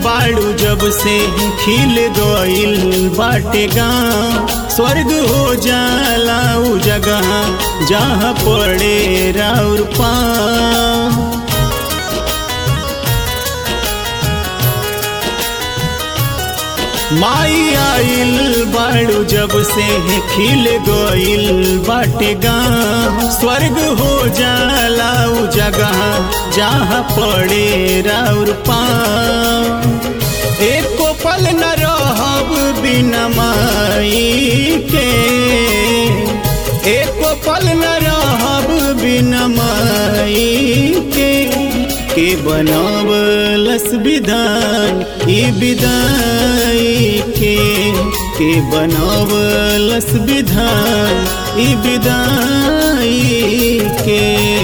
बाड़ू जब से खिल गइल बाटे गाँव स्वर्ग हो जाला उ जगह जहाँ पड़े राउर पाँव माई आइल बाड़ू जब से खिल गइल बाटे गाँव स्वर्ग हो जाला उ जगह जहाँ पड़े राउर पाँव एको पल न रहब बिना माई के एको पल न रहब बिना माई के के बनावलस विधान ई विदाई के के बनावलस विधान ई विदाई के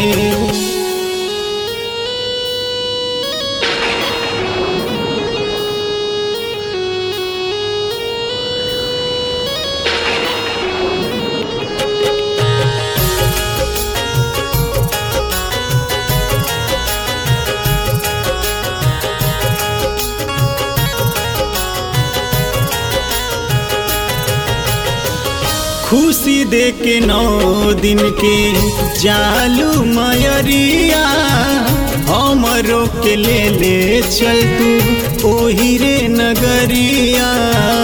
खुशी दे के नौ दिन के जालू मयरिया हमरो के ले ले चल तू ओही रे नगरिया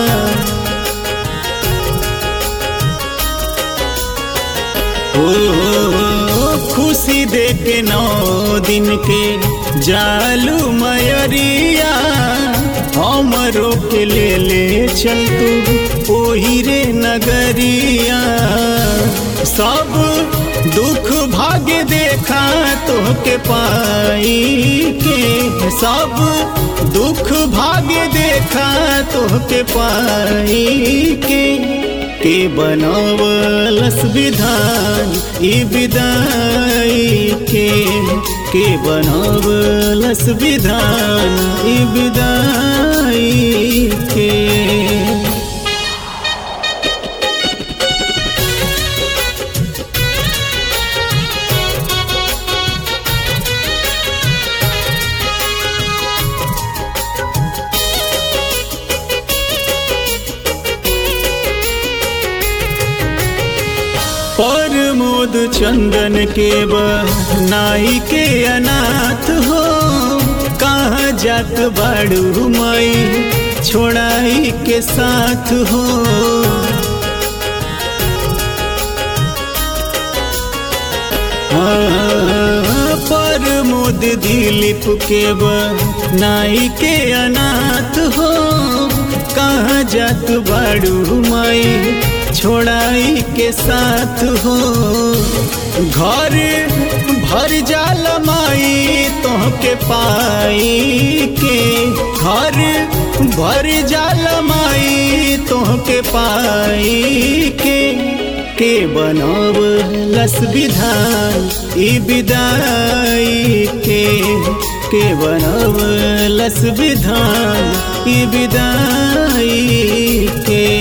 ओ खुशी दे के नौ दिन के जालू मयरिया हमरो के ले ले चल तू ओही रे नगरिया सब दुख भाग्य देखा तोहके पाई के सब दुख भाग्य देखा तोहके पाई के के बनावलस विधान ई विदाई के के बनावलस विधान ई विदाई के पर मोद चंदन के नाई के अनाथ हो कहाँ जात बाड़ू माई छोड़ाई के साथ हो हाँ, पर मोद दिलीप के नाई के अनाथ हो कहाँ जात बाड़ू माई छोड़ाई के साथ हो घर भर जाल माई तोहके पाई के घर भर जाल माई तोहके पाई के के बनब लस विधान ई विदाई के के बनब लस विधान ई विदाई के